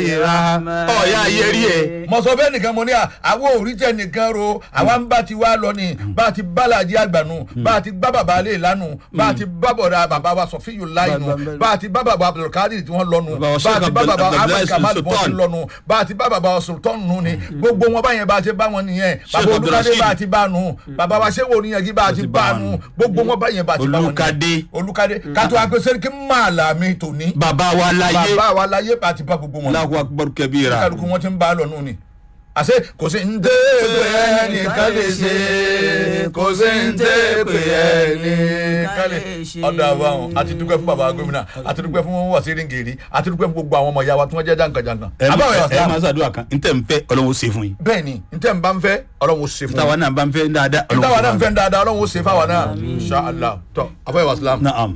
rahman. ọ̀ya ayẹrí ẹ̀ mo sọ bẹ́ẹ̀ nìkan mo ní à àwọn òrìjẹ nìkan ro àwa ń bá ti wá lọ ni bá a ti bá làjí àgbànú bá a ti bá bàbá alẹ́ ìlànà bá a ti bá bọ̀dà bàbá wa sọ̀fíyù láìnù bá a ti bá bàbá abdulkadir tí wọ́n lọ́nu Bàbá wa bá a ti Sheikh bá bàbá Abdul- ahmed Abdullahi kamal tí wọ́n ti Sultan. lọ́nu bá a ti bá bàbá sultan nù ni gbogbo wọn báyẹn bá a ti bá wọn nìyẹn bàbá Sheikh olùkadé Abdulrasheed. bá a ti bá a nù bàbá wa sẹ́wọ̀n oníyanjú bá a ti bá a nù gbogbo wọn báyẹn bá a ti bá wọn Olùkadé. olùkadé kátó agbésẹ́rì kí màálà mi tòní bàbá wa láyé bàbá wa láyé bá a ti bá gbogbo wọn Allahu akbar kabira. kálukú wọn ti ń bá a lọ nù ni àṣẹ kò sí ń dé pé ẹnìkan lè ṣe kò sí ń dé pé ẹnìkan lè ṣe. ọ̀dà àbáwọn àti dúpẹ́ fún bàbá gómìnà àti dúpẹ́ fún wàsírí ngèrè àti dúpẹ́ fún gbogbo àwọn ọmọ ìyá wa tí wọ́n jẹ́ jàǹkànjàǹkàn. ẹ má àbáwọ̀ ẹ má yàtọ̀ ṣàdúrà kan n tẹ́ n fẹ́ ọlọ́run ó ṣe fún yín. bẹ́ẹ̀ ni n tẹ́ n bá ń fẹ́ ọlọ́run ó ṣe fún táwa mi náà bá ń fẹ́ dáadáa n táwa náà ń ó fẹ́ dáadáa ọlọ́run ó ṣe fáwa náà insha Allah tọ́ àbáwọ̀ wàsílám. naam.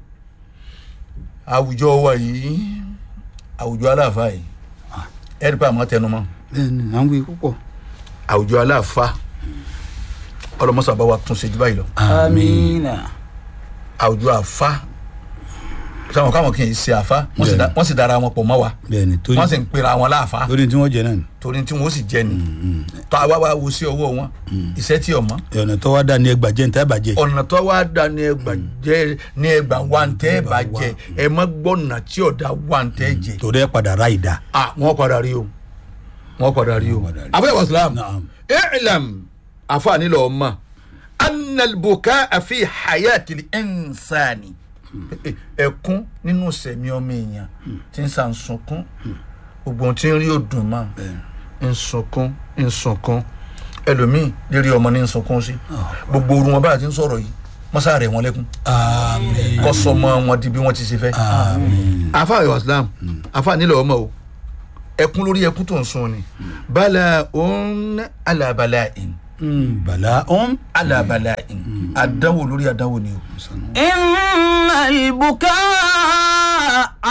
àwùjọ wa yìí àwùjọ aláàfáà yìí ẹ̀rí pé àmọ́ tẹnumọ́ bẹ́ẹ̀ni à ń wí púpọ̀. àwùjọ aláàfáà ọlọmọsà bá wa tún ṣe jù báyìí lọ amina. àwùjọ àfa sáwọn káwọn kì í ṣe àfa wọ́n sì da- wọ́n sì dára wọn pọ̀ mọ́ wa bẹ́ẹ̀ni torí wọ́n sì ń pera wọn láàfa torí tí wọ́n jẹ náà ni. torí tí wọ́n sì jẹ ni tó àwa wa wo sí ọwọ́ wọn iṣẹ́ tí ọmọ ọ̀nà tó wá dá ní ẹgbàá jẹ́ níta bàjẹ́. ọ̀nà tó wá da ní ẹgbà jẹ ní ẹgbà wa ń tẹ́ bá jẹ ẹ má gbọ́nà tí ọ̀dà wa ń tẹ́ jẹ torí ẹ padà ra ìdá. ah wọ́n padà rí o wọ́n padà rí o padà rí. àbúrò wàsílám Naam. i'lam àfààní lọ́ọ́ ma annalbuka àfi hayatili insani ẹkún nínú sẹ̀mí ọmọ èèyàn tí ń sàn sunkún gbogbo ohun tí ń rí òdùn mọ́ ń sunkún ń sunkún ẹlòmíì lérí ọmọ ní ń sunkún sí gbogbo orun wọn báyà ti ń sọ̀rọ̀ yìí mọ́sá rẹ̀ wọ́n lẹ́kún àmín. kọ́ sọmọ wọn di bí wọ́n ti ṣe fẹ́. afa ayọ̀ islam afa nílò ọmọ o ẹkún lórí ẹkún tó ń sun ni bala òun alabala in Mm, bala ọ̀n. alabala in àdánwò lórí àdánwò ni o. inna al-bukaa